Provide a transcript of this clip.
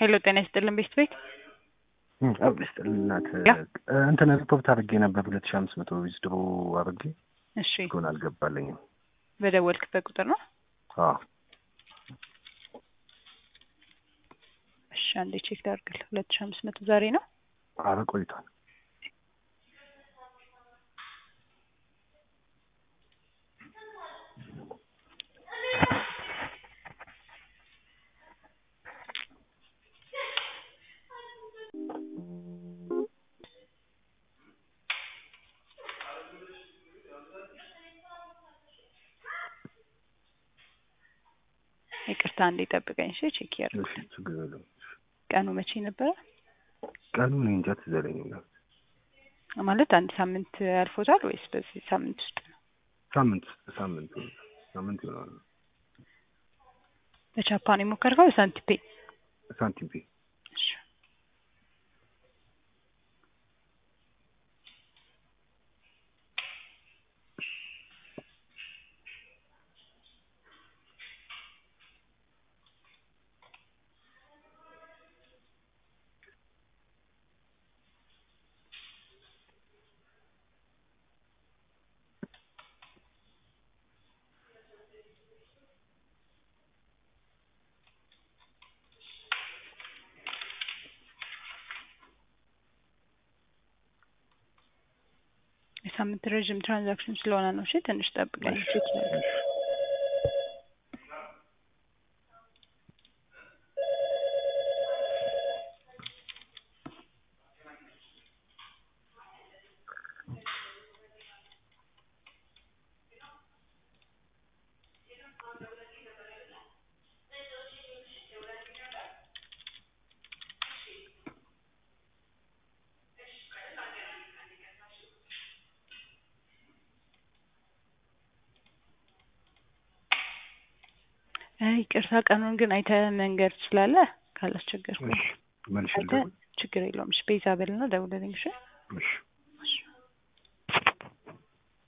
ሄሎ ጤና ይስጥልን ቤት ቤት አብ ይስጥልን እናት እንትን ሪፖርት አድርጌ ነበር ሁለት ሺህ አምስት መቶ ዊዝድሮ አድርጌ እሺ ግን አልገባለኝም። በደወልክበት ቁጥር ነው አዎ እሺ አንዴ ቼክ ላድርግልህ ሁለት ሺህ አምስት መቶ ዛሬ ነው አረ ቆይቷል። ይቅርታ አንዴ ጠብቀኝ እሺ ቼክ ያድርጉ እሺ ችግር የለውም። ቀኑ መቼ ነበረ ቀኑ እኔ እንጃ ትዝ አይለኝም ነው ማለት አንድ ሳምንት አልፎታል ወይስ በዚህ ሳምንት ውስጥ ነው ሳምንት ሳምንት ሳምንት ይሆናል። በጃፓን የሞከርከው በሳንቲፔ ሳንቲም ፔ እሺ የሳምንት ረዥም ትራንዛክሽን ስለሆነ ነው። እሺ ትንሽ ጠብቀኝ። ቼክ ላድርግ። አይ ይቅርታ ቀኑን ግን አይተህ መንገድ ትችላለህ ካላስቸገርኩ እሺ መልሽ አይተህ ችግር የለውም። እሺ ቤዛ በልና ደውልልኝ። እሺ እሺ